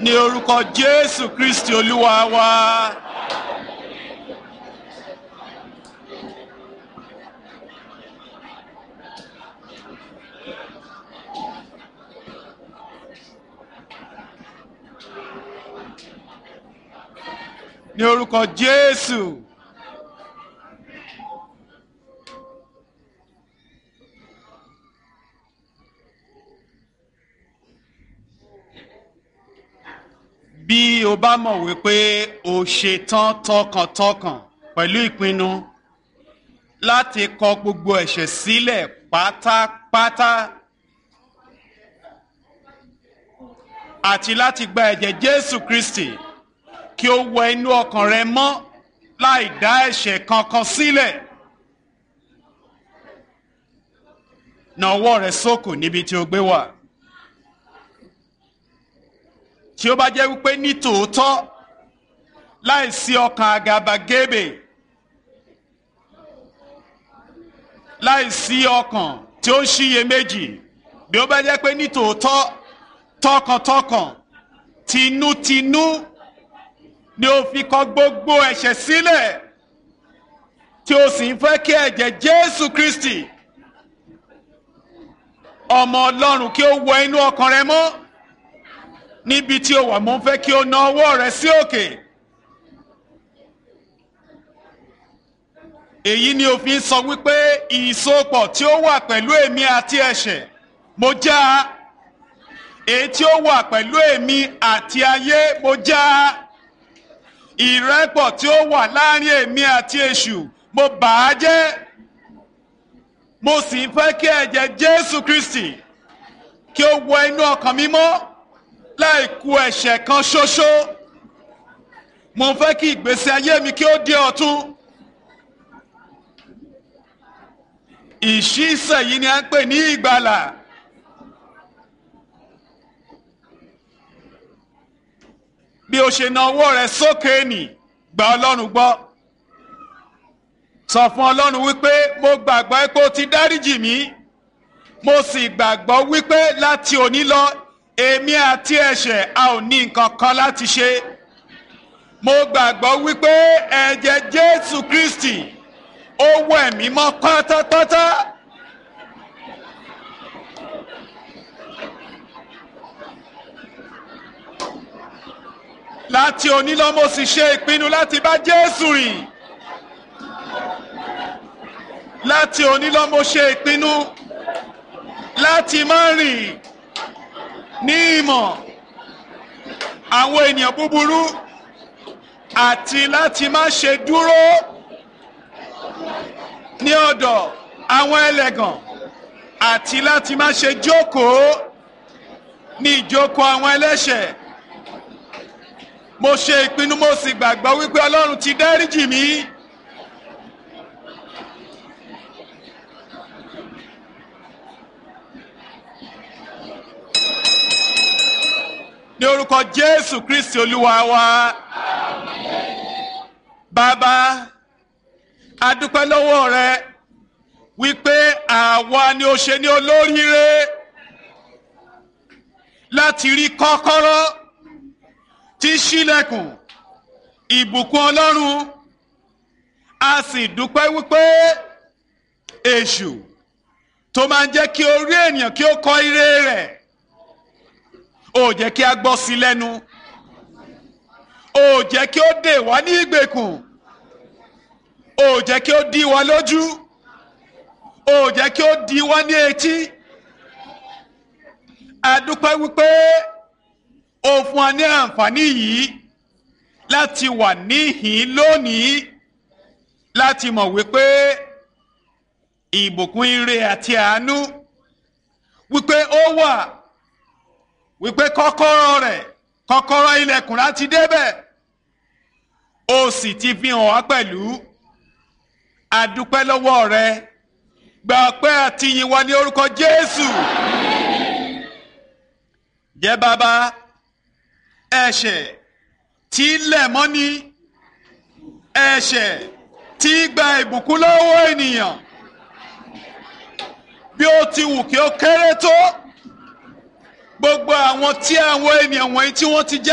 ní orúkọ jésù kristi olúwa wa. ní orúkọ jésù. bí o bá mọ̀ wípé o ṣe tán tọkàntọkàn pẹ̀lú ìpinnu láti kọ gbogbo ẹ̀ṣẹ̀ sílẹ̀ pátápátá àti láti gba ẹ̀jẹ̀ jésù kristi kí o wọ inú ọkàn rẹ mọ́ láì dá ẹ̀ṣẹ̀ kankan sílẹ̀ na ọwọ́ rẹ sókò níbi tí o gbé wà tí ó bá jẹ́ wípé ní tòótọ́ láìsí ọkàn àgàbàgebè láìsí ọkàn tí ó ń ṣiyèméjì bí ó bá jẹ́ pé ní tòótọ́ tọkàntọkàn tinútinú ni ó fi kọ gbogbo ẹ̀ṣẹ̀ sílẹ̀ tí ó sì ń fẹ́ kí ẹ̀jẹ̀ jésù kristi ọmọ ọlọ́run kí ó wọ inú ọkàn rẹ mọ́ níbi tí o wà mo ń fẹ́ kí o na ọwọ́ rẹ sí òkè. èyí ni òfin sọ wípé ìsopọ̀ tí ó wà pẹ̀lú èmi àti ẹ̀ṣẹ̀ mo já a èyí tí ó wà pẹ̀lú èmi àti ayé mo já a ìrẹ́pọ̀ tí ó wà láàrin èmi àti èṣù mo bà á jẹ́ mo sì ń fẹ́ kí ẹ̀jẹ̀ jésù kristi kí ó wọ inú ọkàn mi mọ́ láì ku ẹ̀ṣẹ̀ kan ṣoṣo mo fẹ́ kí ìgbésí ayé mi kí ó di ọ̀tun ìṣísẹ̀ yìí ni a ń pè ní ìgbàlà bí o ṣe na ọwọ́ rẹ sókè nì gba ọlọ́run gbọ́ sọ fún ọlọ́run wípé mo gbàgbọ́ pé o ti dáríjì mí mo sì gbàgbọ́ wípé láti òní lọ èmi àti ẹ̀ṣẹ̀ a ò ní nǹkan kan láti ṣe mo gbàgbọ́ wípé ẹ̀jẹ̀ jésù kristi ó wẹ̀ mí mọ́ pátápátá. láti òní lọ mo sì ṣe ìpinnu láti bá jésù rìn láti òní lọ mo ṣe ìpinnu láti má rìn ní ìmọ̀ àwọn ènìyàn búburú àti láti má ṣe dúró ní ọ̀dọ̀ àwọn ẹlẹ́gàn àti láti má ṣe jókòó ní ìjókòó àwọn ẹlẹ́ṣẹ̀ mo ṣe ìpinnu mo sì gbàgbọ́ wípé ọlọ́run ti dáríjì mí. ní orúkọ jésù kristi olúwa wa bàbá adúpẹ́ lọ́wọ́ rẹ wípé àwa ni ó ṣe ní olóríire láti rí kọ́kọ́rọ́ tí ṣílẹ̀kùn ìbùkún ọlọ́run a sì dúpẹ́ wípé èṣù tó máa ń jẹ́ kí orí ènìyàn kí ó kọ ire rẹ̀ ó jẹ́ kí a gbọ́ sí lẹ́nu ó jẹ́ kí ó dè wá ní ìgbèkùn ó jẹ́ kí ó dí wa lójú ó jẹ́ kí ó dí wa ní etí a dúpẹ́ wípé ó fún wa ní àǹfààní yìí láti wà níhìn lónìí láti mọ̀ wípé ìbùkún ire àti àánú wípé ó wà wípé kọ́kọ́rọ́ rẹ̀ kọ́kọ́rọ́ ilẹ̀kùn láti débẹ̀ ó sì ti fi hàn wá pẹ̀lú adúpẹ́ lọ́wọ́ rẹ gba ọpẹ́ àti ìyìn wa ní orúkọ Jésù jẹ́ bàbá ẹ̀ṣẹ̀ tí lẹ̀ mọ́ ní ẹ̀ṣẹ̀ tí gba ìbùkún lọ́wọ́ ènìyàn bí ó ti wù kí ó kéré tó gbogbo àwọn tí àwọn ènìyàn wọ̀nyí tí wọ́n ti jẹ́.